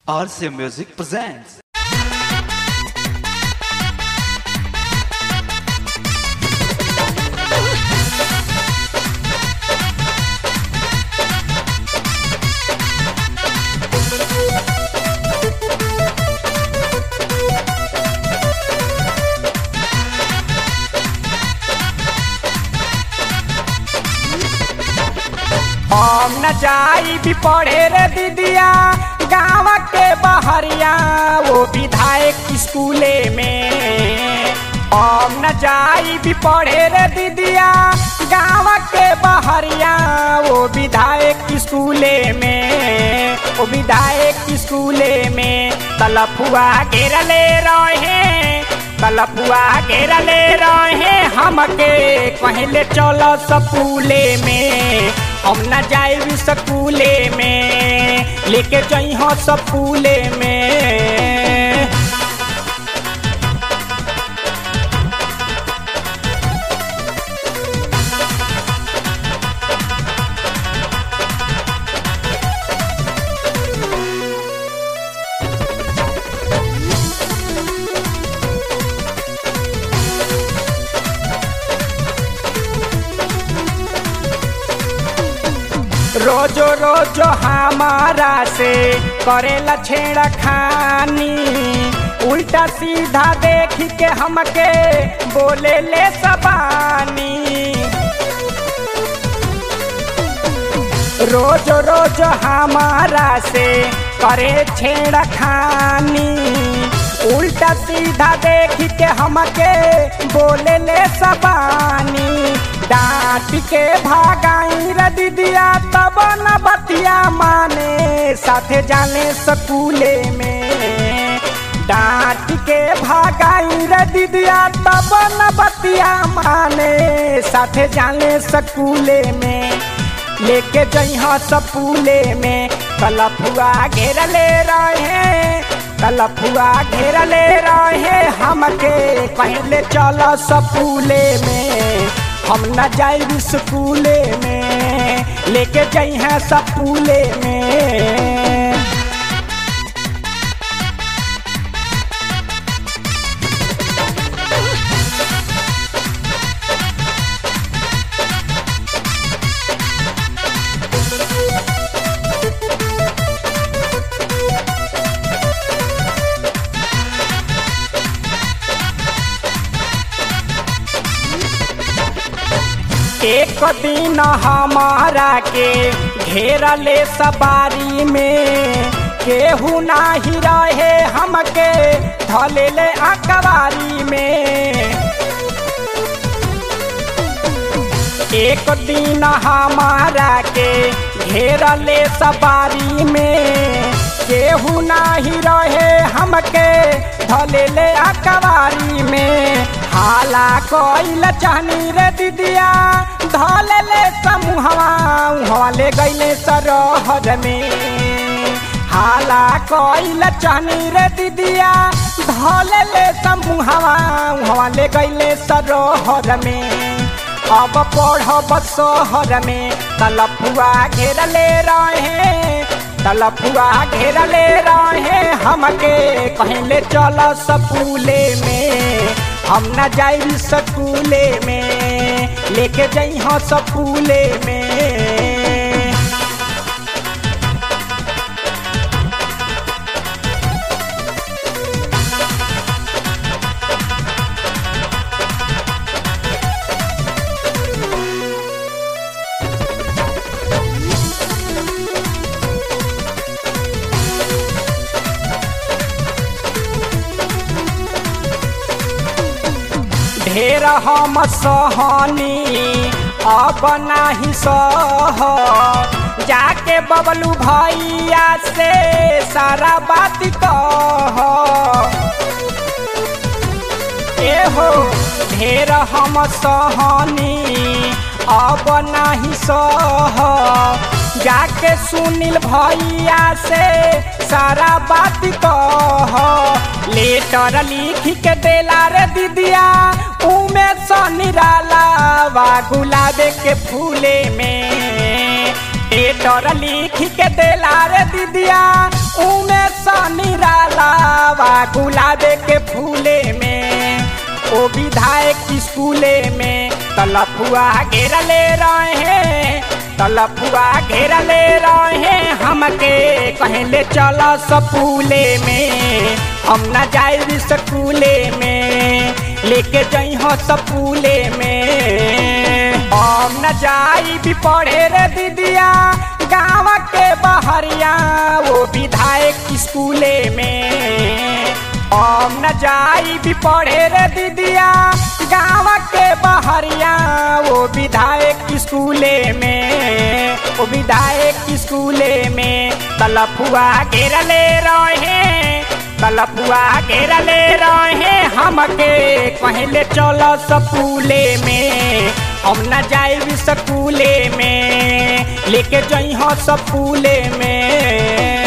RCA Music presents. हम न जाई भी पढ़े रे दीदिया गाँव के बहरिया वो विधायक स्कूले में हम न जाई भी पढ़े रे दीदिया गाँव के बहरिया वो विधायक स्कूले में वो विधायक स्कूले में तलफुआ घेरले रहे तलफुआ घेरले रहे हमके कहले चलो सपूले में हम न जाए स्कूले में लेके जाइ हो सपूले में रोजो रोजो हमारा से करेला छेड़ा खानी उल्टा सीधा देख के हमके बोले ले सबानी रोज रोज हमारा से करे छेड़ा खानी उल्टा सीधा देख के हमके बोले ले सबानी डांट के भागाई रे दीदिया तब न बतिया माने साथे जाने स्कूले में डांट के भागाई रे दीदिया तब न बतिया माने साथे जाने स्कूले में लेके जइहा सपूले में कलफुआ घेरले रहे कलफुआ घेरले रहे हमके पहले चल सपूले में हम न जाए स्कूले में लेके जइहा सपूले में एक दिन हमारा के घेरले सवारी में केहू नाही रहे हमके धलेले अकबारी में एक दिन हमारा के घेरले सवारी में केहू नाही रहे हमके धलेले अकबारी में हाला कोइल चाहनी रे दीदिया धलेले समूहवा उहवा ले गईले सरहर में हाला कोइल चाहनी रे दीदिया धलेले समूहवा उहवा ले गईले सरहर में अब पढ़ब शहर में तलफुआ घेरले रहे तलफुआ घेरले रहे हमके कहले चल सपूले में हम न जाई स्कूले में लेके जाइ हो सपूले में ढेर हम सहनी अब नाही सह जाके बबलू भैया से सारा बात कह एहो ढेर हम सहनी अब नाही सह जाके सुनील भैया से सारा बात कह लेटर लिख के देला रे दीदिया उमे निराला वा गुलाबे के फूले में लेटर लिख के देला रे दीदिया उमे गुलाबे के फूले में ओ विधायक स्कूले में तलफुआ घेरले रहे तलफुआ घेरले रहे हमके कहले चल सपूले में हम न जाए स्कूले में लेके जई हो सपूले में हम न जाई भी पढ़े रे दीदिया गाँव के बहरिया वो विधायक स्कूले में हम न जाई भी पढ़े रे दीदिया गाँव के बहरिया वो विधायक स्कूले में वो विधायक स्कूले में तलफुआ घेरले रहे तलफुआ घेरले रहे हमके कहले चल सपूले में हम न जाए स्कूले में लेके जई हो सपूले में